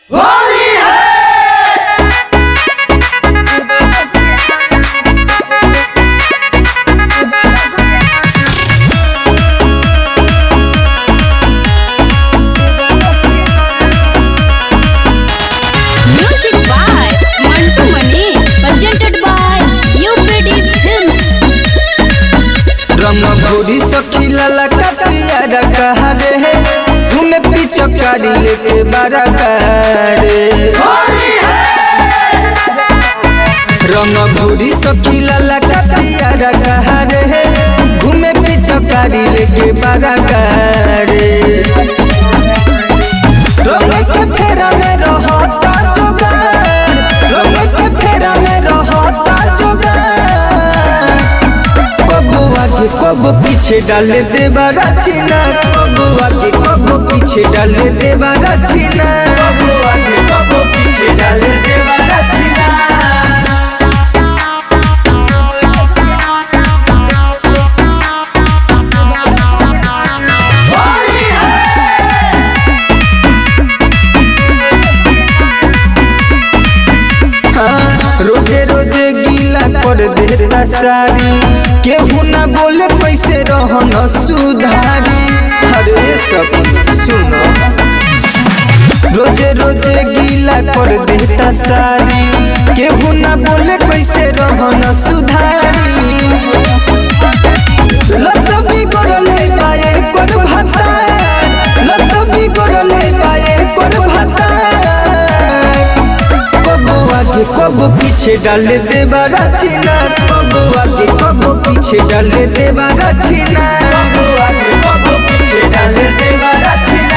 Music by Mantu Mani, presented by UPD Films. रंग भोरी सखीला लकतिया रखा रे घूमे पिचकारी लेके बारा करे रंग भोरी सखीला लकतिया रखा रे घूमे पिचकारी लेके बारा करे रंग के फेरा में रहता जोगार रंग के फेरा में रहता जोगार कबो आगे कबो पीछे डाल देवा रचना कबो आगे कबो पीछे डाल देवा रचना कबो आगे कबो पीछे डाल देवा रचना हाँ, रोजे रोजे गीला कर देता सारी केहू ना बोले कैसे रहन सुधारी अरे सब सुनो रोजे रोजे गीला कर देता सारी केहू ना बोले कैसे रहन सुधारी लत बिगड़ले पाए कोन भाता लत बिगड़ले पाए कोन भाता कबो आगे कबो पीछे डाल देवा रचना कबो आगे कबो पीछे डाल देवा रचना कबो आगे कबो पीछे डाल देवा रचना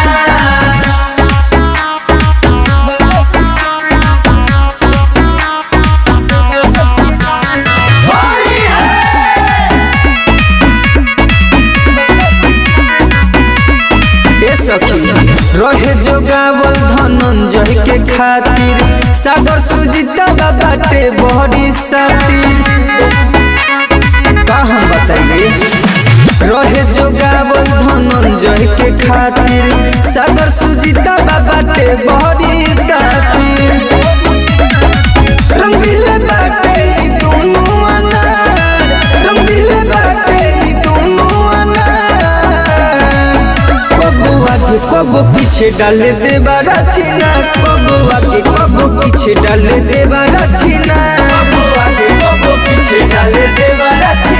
ए सखी रहे जोगावल धनंजय के खातिर सागर सुजीता बाटे बड़ी सातिर का हम बताइए रहे जोगावल धनंजय के खातिर सागर सुजीता बाटे बड़ी सातिर रंगीले बाटे ई दोनों अनार रंगीले बाटे ई दोनों अनार कबो आगे कबो पीछे डाल देवा रचना कबो आगे कबो पीछे डाल देवा रचना कबो आगे कबो पीछे डाल देवा रचना